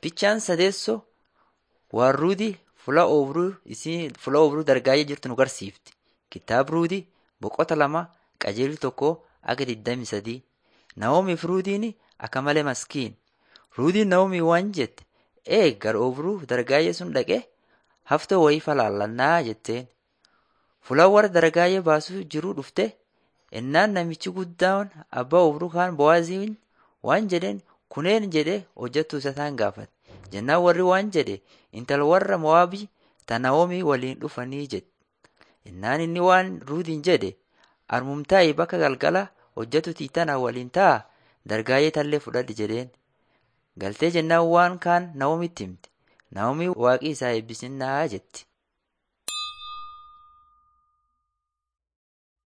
Fichaan sadeessoo waan Ruudii fuula oobruu isii fuula oobruu dargaayee jirtu nu garsiifti. Kitaaba Ruudii boqota lama qajeelli tokko aga 23. Naa'omiif Ruudiin akka malee maskiin. Ruudiin Naa'omii waan jette ee gara oobruu dargaayee sun dhaqee haftoo wayii falaallannaa jetteen. Fuula warra dargaayee baasuu jiruu dhufte ennaan namichi guddaan abbaa oobruu kaan Bo'aaziin waan jedheen kuneen jedhee hojjettuu isa taan gaafate. Jennaan warri waan jedhe intala warra Mo'aabii ta Naa'omii waliin dhufanii jedhe. Ennaan inni waan Ruudiin jedhe armumtaa'i bakka galgala hojjettu tiitanaa waliin ta'a dargaayee tallee fudhadhi jedheen. Galtee jennaan waan kaan Naa'omitti himte. Naa'omii waaqii isaa eebbisinnaa jetti.